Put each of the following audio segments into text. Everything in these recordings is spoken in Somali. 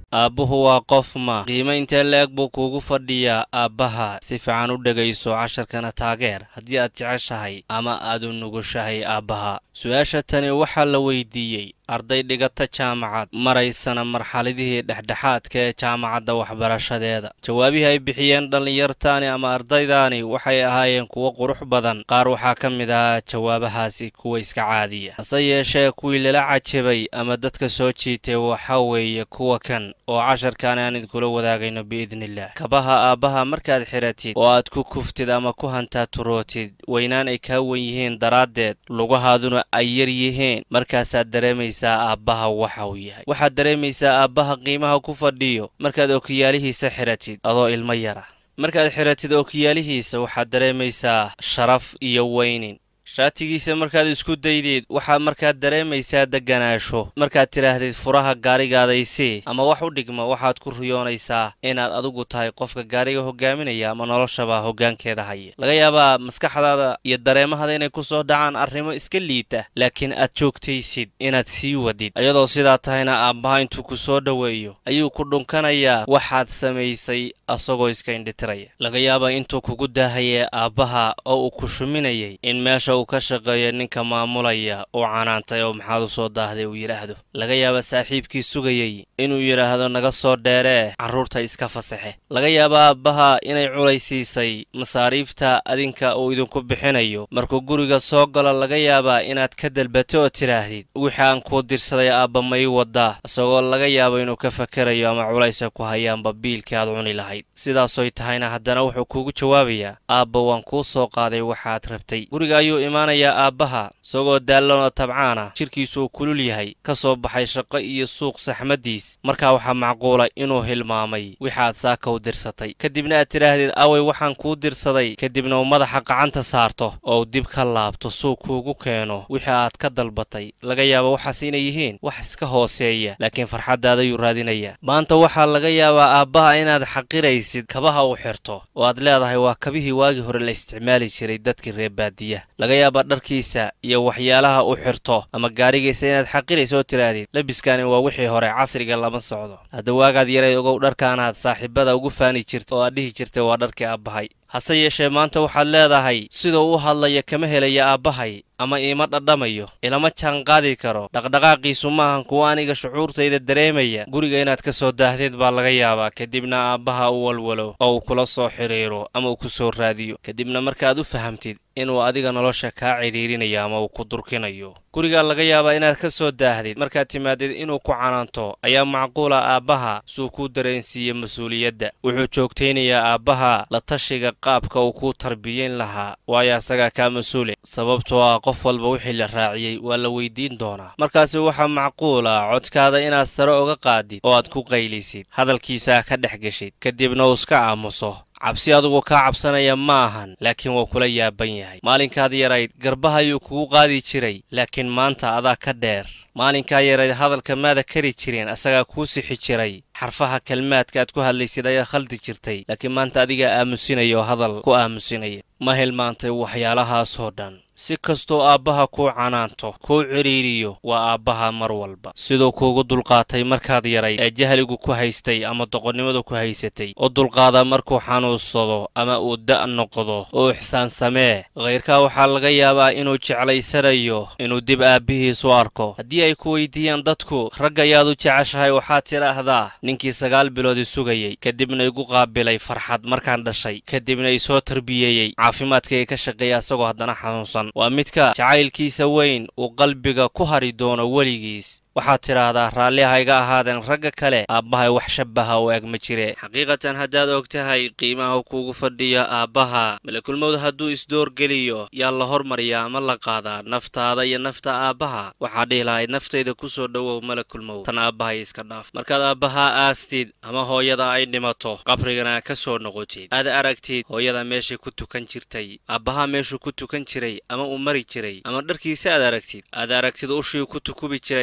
aabbuhu waa qof ma qiimo intee la-eg buu kuugu fadhiyaa aabbaha si fiican u dhegayso casharkana taageer haddii aad jeceshahay ama aad u nugushahay aabbaha su-aasha tani waxaa la weydiiyey arday dhigata jaamacad maraysana marxaladihii dhexdhexaadka ee jaamacadda waxbarashadeeda jawaabihii ay bixiyeen dhallinyartaani ama ardaydaani waxay ahaayeen kuwo qurux badan qaar waxaa ka mid ahaa jawaabahaasi kuwa iska caadiya hase yeeshee kuwii lala cajabay ama dadka soo jiitay waxaa weeye kuwa kan oo casharkan aan idinkula wadaagayno biidniillah kabaha aabbaha markaad xiratid oo aad ku kuftid ama ku hantaaturootid weynaan ay kaa wen yihiin daraaddeed lugahaaduna ay yar yihiin markaasaad dareemaysaa aabbaha waxa uu yahay waxaad dareemaysaa aabbaha qiimaha ku fadhiyo markaad okiyaalihiisa xiratid adoo ilmo yara markaad xiratid okiyaalihiisa waxaad dareemaysaa sharaf iyo weynin shaatigiisa markaad isku daydid waxaad markaad dareemaysaa degganaasho markaad tidhaahdid furaha gaarigaadaysii ama wax u dhigma waxaad ku riyoonaysaa inaad adigu tahay qofka gaariga hogaaminaya ama noloshaba hoggaankeeda haya laga yaabaa maskaxdaada iyo dareemahada inay ku soo dhacaan arrimo iska liita laakiin aad joogtaysid inaad sii wadid iyadoo sidaa tahayna aabbaha intuu ku soo dhoweeyo ayuu ku dhunkanayaa waxaad samaysay asagoo iska indhitiraya laga yaabaa intuu kugu daahaya aabbaha oo uu ku shuminayay in meesha uu ka shaqeeyo ninka maamulaya uu canaantay oo maxaad u soo daahday uu yidhaahdo laga yaaba saaxiibkii sugayey inuu yidhaahdo naga soo dheeree carruurta iska fasaxe laga yaaba aabbaha inay culaysiisay masaariifta adinka uu idinku bixinayo markuu guriga soo galo laga yaabaa inaad ka dalbato oo tidhaahdid wixii aan kuu dirsaday aabba ma ii wadaa isagoo laga yaabo inuu ka fakerayo ama culaysa ku hayaanba biilkii aad cuni lahayd sidaasoy tahayna haddana wuxuu kuugu jawaabayaa aabba waan kuu soo qaaday waxaad rabtay guriga ayuu imaanayaa aabbaha isagoo daallan oo tabcaana jidhkiisu uu kulul yahay ka soo baxay shaqo iyo suuq saxmaddiis markaa waxaa macquula inuu hilmaamay wixaad saaka u dirsatay kadibna aad tidhaahdid away waxaan kuu dirsaday kadibna uu madaxa gacanta saarto oo uu dib ka laabto suuq kuugu keeno wixii aad ka dalbatay laga yaaba waxaas inay yihiin wax iska hooseeya laakiin farxaddaadayuu raadinayaa maanta waxaa laga yaabaa aabbaha inaad xaqiraysid kabaha uu xirto oo aad leedahay waa kabihii waagii hore la isticmaali jiray dadkii reer baadiya laga yaaba dharkiisa iyo waxyaalaha uu xirto ama gaarigiisa inaad xaqiraysa oo tidhaahdid labiskani waa wixii hore casriga lama socdo hadda waagaad yaray ogow dharkaanaad saaxiibada ugu faani jirta oo aad dhihi jirtay waa dharkii aabbahay hase yeeshee maanta waxaad leedahay siduu u hadlaya kama helaya aabbahay ama iima dhadhamayo ilama jaanqaadi karo dhaqdhaqaaqiisu maahan kuwa aniga shucuurtayda dareemaya guriga inaad ka soo daahdeed baa laga yaabaa kadibna aabbaha u walwalo oo uu kula soo xidhiiro ama uu ku soo raadiyo kadibna markaaad u fahamtid inuu adiga nolosha kaa cidhiirinayo ama uu ku durkinayo gurigaa laga yaabaa inaad ka soo daahdid markaad timaadid inuu ku canaanto ayaa macquula aabbaha suu kuu dareensiiye mas-uuliyadda wuxuu joogtaynayaa aabbaha la tashiga qaabka uu kuu tarbiyeyn lahaa waayo asagaa kaa mas-uule sababtoo ah qof walba wixii la raaciyey waa la weydiin doonaa markaasi waxaa macquula codkaada inaad sare uga qaadid oo aad ku qaylisid hadalkiisaa ka dhex geshid kadibna uu iska aamuso cabsi adugu kaa cabsanaya ma ahan laakiin waa kula yaaban yahay maalinkaad yarayd garbaha ayuu kugu qaadi jiray laakiin maanta adaa ka dheer maalinkaa yarayd hadalka maada kari jirin asagaa kuu sixi jiray xarfaha kelmaadka aad ku hadlaysid ayaa khaldi jirtay laakiin maanta adigaa aamusinaya oo hadal ku aamusinaya ma hilmaantay waxyaalahaasoo dhan si kastoo aabbaha kuu canaanto kuu cidhiiriyo waa aabbaha mar walba siduu kuugu dulqaatay markaad yaray ee jahligu ku haystay ama doqonnimadu ku haysatay u dulqaada markuu xanuunsado ama uu da' noqdo oo ixsaan samee khayrkaa waxaa laga yaabaa inuu jeclaysanayo inuu dib aabbihiisu arko haddii ay ku weydiiyaan dadku rag ayaad u jeceshahay waxaad tidhaahdaa ninkii sagaal biloodi sugayey kadibna igu qaabilay farxad markaan dhashay kadibna isoo tarbiyeeyey caafimaadkayga ka shaqeeya asagoo haddana xanuunsan waa midka jacaylkiisa weyn uu qalbiga ku hari doono weligiis waxaad tidhaahdaa raalli hayga ahaadeen ragga kale aabbahay wax shabaha u eg ma jire xaqiiqatan haddaad og tahay qiimaha kuugu fadhiyo aabbaha malakulmowd hadduu isdoorgeliyo yaa la hormariyaa ama la qaadaa naftaada iyo nafta aabbaha waxaa dhihi lahayd naftayda ku soo dhowow malakulmowd tan aabbahay iska dhaaf markaad aabbahaa aastid ama hooyada ay dhimato qabrigana ka soo noqotid aad aragtid hooyada meeshay ku tukan jirtay aabbahaa meeshuu ku tukan jiray ama uu mari jiray ama dharkiisa aad aragtid aad aragtid ushii ku tukubi jiray ama hooyo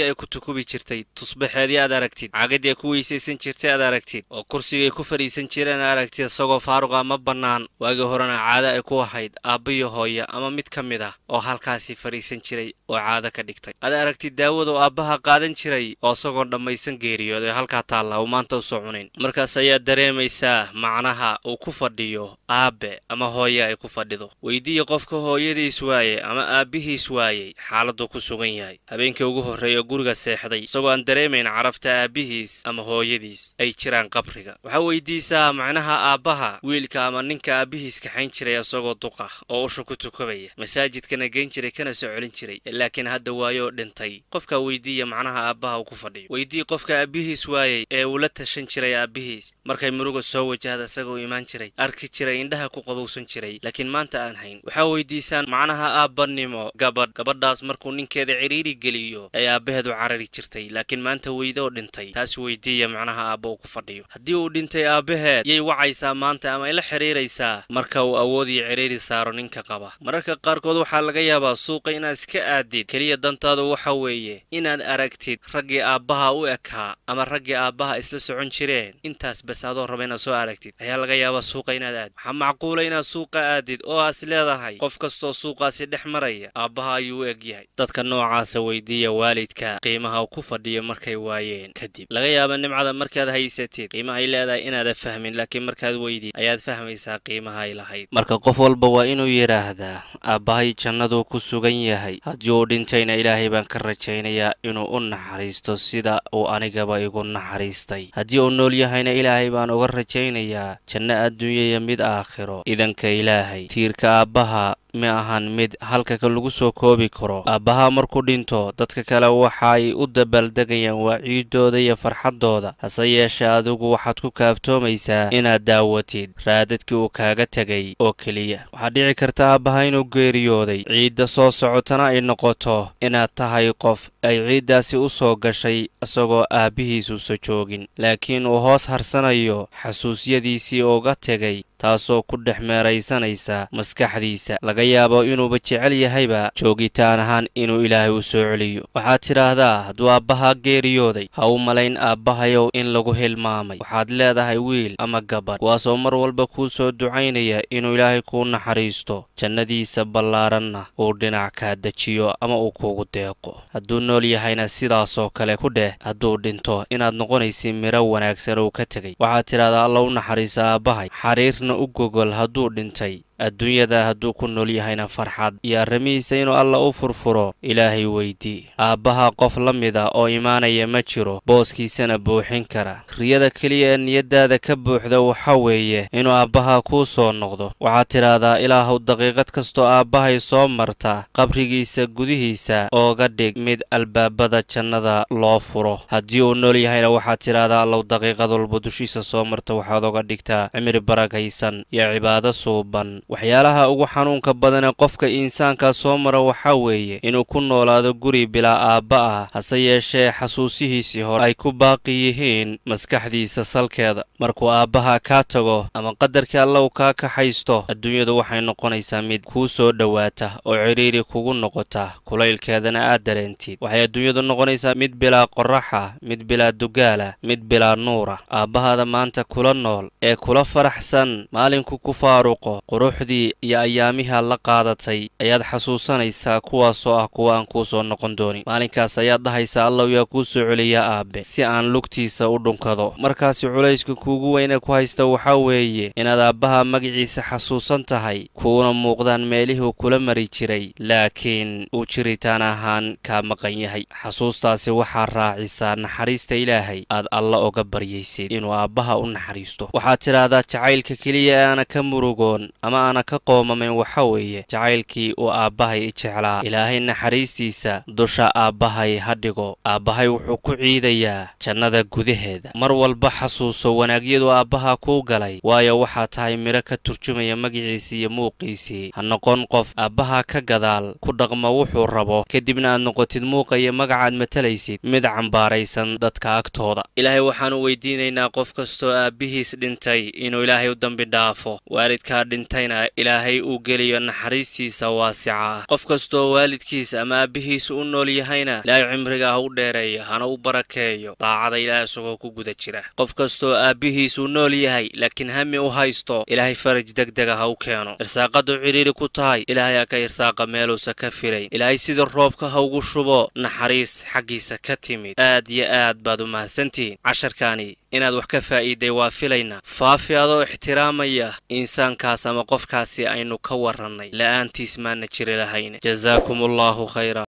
hooye ay ku tukubi jirtay tusbaxeedii aad aragtid caagadii ay ku weysaysan jirtay aad aragtid oo kursigay ku fadhiisan jireen aad aragtid isagoo faaruqa ma bannaan waagii horena caado ay ku ahayd aabbiyo hooye ama mid ka mid ah oo halkaasii fadhiisan jiray oo caado ka dhigtay aad aragtid daawadu aabbaha qaadan jiray oo isagoon dhammaysan geeriyood ee halkaa taalla uu maanta u soo cunayn markaas ayaad dareemaysaa macnaha uu ku fadhiyo aabbe ama hooye ay ku fadhido weydiiya qofka hooyadiis waaye ama aabbihiis waayey xaaladuu ku sugan yahay habeenkii ugu horreeya guriga seexday isagoo aan dareemayn carafta aabbihiis ama hooyadiis ay jiraan qabriga waxaa weydiisaa macnaha aabbaha wiilka ama ninka aabbihiis kaxayn jiray isagoo duqa oo usha ku tukabaya masaajidkana geyn jiray kana soo celin jiray laakiin hadda waayoo dhintay qofkaa weydiiya macnaha aabbaha uu ku fadhiyo weydii qofka aabbihiis waayey ee uu la tashan jiray aabbihiis markay muruga soo wajahda isagoo imaan jiray arki jiray indhaha ku qabowsan jiray laakiin maanta aan hayn waxaa weydiisaan macnaha aabbanimo gabadh gabadhaas markuu ninkeeda cidhiiri geliyo ay aabbaheedu carari jirtay laakiin maanta weydo oo dhintay taas weydiiya macnaha aabba uu ku fadhiyo haddii uu dhintay aabbaheed yay wacaysaa maanta ama ay la xidhiiraysaa marka uu awood iyo cidhiiri saaro ninka qaba mararka qaarkood waxaa laga yaabaa suuqa inaad iska aadid keliya dantaadu waxa weeye inaad aragtid raggii aabbaha u ekaa ama raggii aabbaha isla socon jireen intaas bas adoo raba inaad soo aragtid ayaa laga yaabaa suuqa inaad aadid waxaa macquula inaad suuqa aadid oo aas leedahay qof kastoo suuqaasi dhex maraya aabbaha ayuu u eg yahay dadka noocaasa weydiiya waalidka qiimaha uu ku fadhiyo markay waayeen kadib laga yaaba nimcada markaad haysatid qiimaha ay leedahay inaada fahmin laakiin markaad weydid ayaad fahmaysaa qiimaha ay lahayd marka qof walba waa inuu yidhaahdaa aabbahay jannaduu ku sugan yahay haddii uu dhintayna ilaahay baan ka rajaynayaa inuu u naxariisto sida uu anigaba igu naxariistay haddii uu nool yahayna ilaahay baan uga rajaynayaa janno adduunyaya mid aakhiro idanka ilaahay tiirka aabbaha ma ahan mid halkaka lagu soo koobi karo aabbaha markuu dhinto dadka kale waxaay u dabaaldegayaan waa ciidooda iyo farxaddooda hase yeeshee adigu waxaad ku kaaftoomaysaa inaad daawatid raadadkii uu kaaga tegay oo keliya waxaad dhici karta aabbaha inuu geeriyooday ciidda soo socotana ay noqoto inaad tahay qof ay ciiddaasi u soo gashay isagoo aabbihiisuusa joogin laakiin uu hoos harsanayo xasuusyadiisii uga tegay taasoo ku dhex meeraysanaysa maskaxdiisa laga yaabo inuuba jecel yahayba joogitaan ahaan inuu ilaahay u soo celiyo waxaad tidhaahdaa hadduu aabbaha geeriyooday ha u malayn aabbahayow in lagu hilmaamay waxaad leedahay wiil ama gabadh kuwaasoo mar walba kuu soo ducaynaya inuu ilaahay kuu naxariisto jannadiisa ballaaranna uu dhinac kaa dejiyo ama uu kuugu deeqo hadduu nool yahayna sidaasoo kale ku dheh hadduu dhinto inaad noqonaysi midho wanaagsan uu ka tegay waxaad tidhahdaa alla u naxariisa aabbahay xariirna u gogol hadduu dhintay adduunyada hadduu ku nool yahayna farxad iyo arrimihiisa inuu alla u furfuro ilaahay weydii aabbaha qof la mid a oo imaanaya ma jiro booskiisana buuxin kara riyada keliya ee niyaddaada ka buuxda waxa weeye inuu aabbaha kuu soo noqdo waxaad tidhaahdaa ilaahuw daqiiqad kastoo aabbahay soo marta qabrigiisa gudihiisa ooga dhig mid albaabada jannada loo furo haddii uu nool yahayna waxaad tidhaahdaa allow daqiiqad walba dushiisa soo marta waxaad oga dhigtaa cimri barakaysan iyo cibaado suuban waxyaalaha ugu xanuunka badan ee qofka insaanka soo mara waxaa weeye inuu ku noolaado guri bilaa aabba ah hase yeeshee xasuusihiisii hore ay ku baaqi yihiin maskaxdiisa salkeeda markuu aabbaha kaa tago ama qadarkii alla uu kaa kaxaysto adduunyadu waxay noqonaysaa mid kuu soo dhowaata oo cidhiiri kugu noqota kulaylkeedana aad dareentid waxay adduunyadu noqonaysaa mid bilaa qoraxa mid bilaa dugaala mid bilaa nuura aabbahaada maanta kula nool ee kula faraxsan maalinku ku faaruqo quruxdii iyo ayaamiha la qaadatay ayaad xasuusanaysaa kuwaasoo ah kuwa aan kuu soo noqon doonin maalinkaas ayaad dhahaysaa allow yaa kuu soo celiya aabbe si aan lugtiisa u dhunkado markaasi culayska kuugu weyne ku haysta waxaa weeye inaad aabbaha magaciisa xasuusan tahay kuuna muuqdaan meelihuu kula mari jiray laakiin uu jiritaan ahaan kaa maqan yahay xasuustaasi waxaa raacisaa naxariista ilaahay aad alla oga baryaysid inuu aabbaha u naxariisto waxaad tidhaahdaa jacaylka keliya ee aana ka murugoon ama aana ka qoomamayn waxa weeye jacaylkii uu aabbahay i jeclaa ilaahay naxariistiisa dusha aabbahay ha dhigo aabbahay wuxuu ku ciidayaa jannada gudaheeda mar walba xasuuso wanaagyadu aabbaha kuu galay waayo waxaa tahay midho ka turjumaya magiciisii iyo muuqiisii ha noqon qof aabbaha ka gadaal ku dhaqma wuxuu rabo kadibna aad noqotid muuqa iyo magacaad matalaysid mid cambaaraysan dadka agtooda ilaahay waxaanu weydiinaynaa qof kastoo aabbihiis dhintay inuu ilaahay u dambi dhaafo waalidkaa dhintayna kalena ilaahay uu geliyo naxariistiisa waasica ah qof kastoo waalidkiis ama aabbihiisa u nool yahayna ilaahay cimriga ha u dheereeyo hana u barakeeyo daacada ilaah isagoo ku guda jira qof kastoo aabbihiisuu nool yahay laakiin hami u haysto ilaahay faraj degdega ha u keeno irsaaqadu cidhiiri ku tahay ilaahay ha ka irsaaqa meeluusa ka filayn ilaahay sida roobka ha ugu shubo naxariis xaggiisa ka timid aad iyo aad baad u mahadsantihiin casharkaani inaad wax ka faa'iiday waa filaynaa faafi adoo ixtiraamaya insaankaas ama qofkaasi aynu ka warrannay la'aantiis maana jiri lahayn jasaakum allaahu khayra